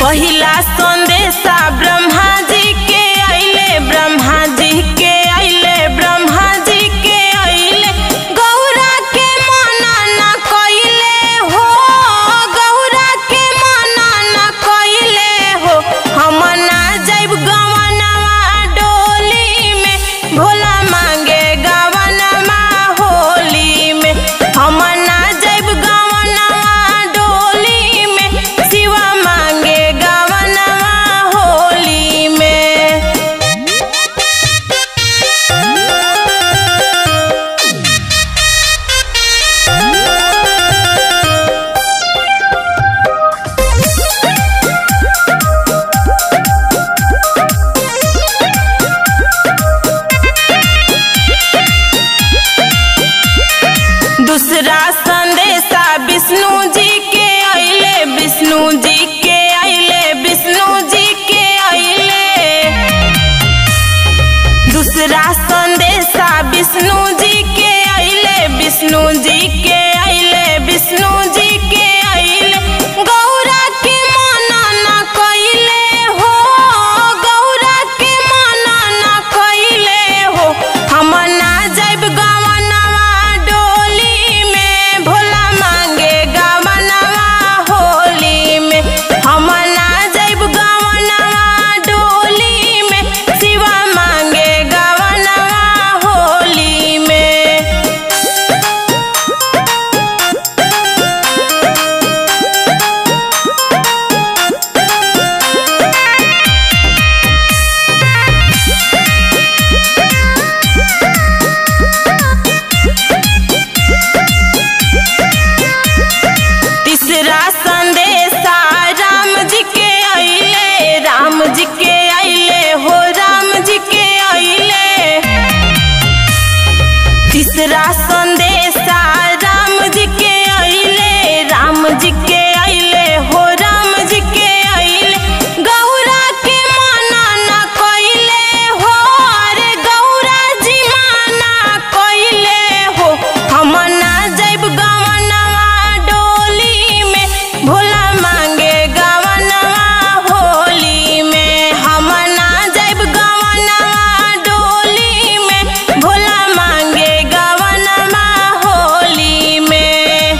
पहिला संदेशा ब्रह्मा जी के अइले ब्रह्मा जी के अइले ब्रह्मा जी के अइले गौरा के मना न कइले हो गौरा के मना न कइले हो हम ना जाइब गवनवा डोली में भोला मांगे गवनवा होली में हम ना जाइब गवनवा डोली में शिवा मांगे गवनवा होली में दूसरा संदेशा विष्णु जी के अइले विष्णु जी के अइले विष्णु जी के अइले दूसरा संदेशा विष्णु जी के अइले विष्णु जी के अइले विष्णु जी के अइले गौरा के मना न कइले हो गौरा के मना न कइले हो हम ना जाइब गवनवा डोली में भोला मांगे गवनवा होली में हम ना जाइब गवनवा डोली में शिवा मांगे गवनवा होली में तीसरा संदेशा राम जी के अइले राम जी के अइले हो राम जी के अइले तीसरा संदेशा राम जी के अइले राम जी के अइले हो राम जी के अइले गौरा के मना न कइले हो अरे गौरा जी मना कइले हो हम ना जाइब गवनवा डोली में भोला मांगे गवनवा होली में हम ना जाइब गवनवा डोली में भोला मांगे गवनवा होली में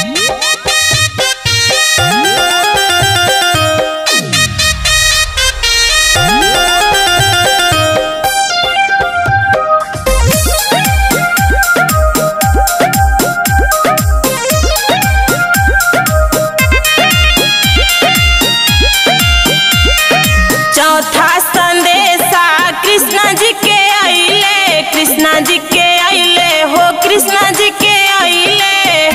चौथा संदेशा कृष्णा जी के अइले कृष्णा जी के अइले हो कृष्णा जी के अइले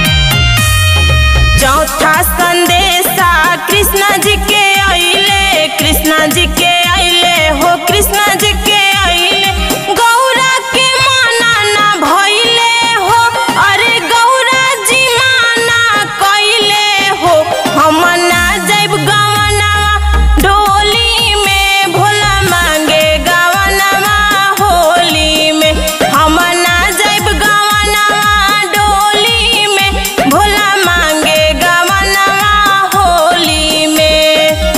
चौथा संदेशा कृष्णा जी के अइले कृष्णा जी के अइले हो कृष्णा जी के अइले गौरा के मना न भइले हो अरे गौरा जी मना कइले हो हम ना जाइब गवनवा डोली में भोला मांगे गवनवा होली में हम ना जाइब गवनवा डोली में भोला मांगे गवनवा होली में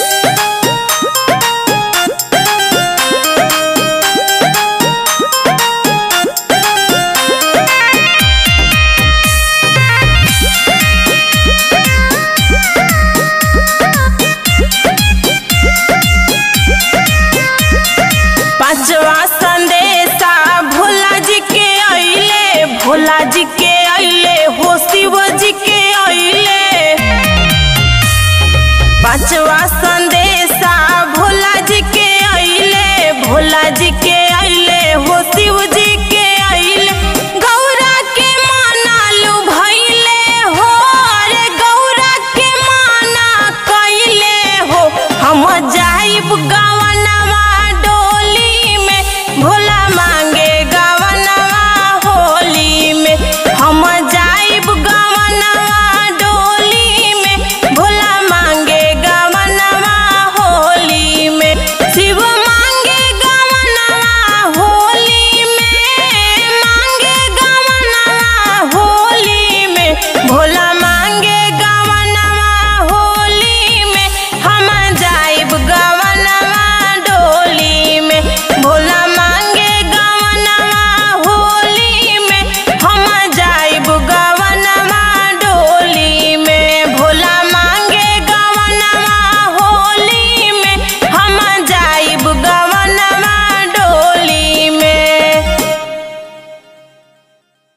पांचवा संदेशा भोला जी के अइले भोला जी के अइले हो शिव जी के अइले पांचवा संदेशा भोला जी के अइले भोला जी के अइले हो शिव जी के अइले गौरा के माना लू भइले हो अरे गौरा के माना कइले हो हम जाइब गाँव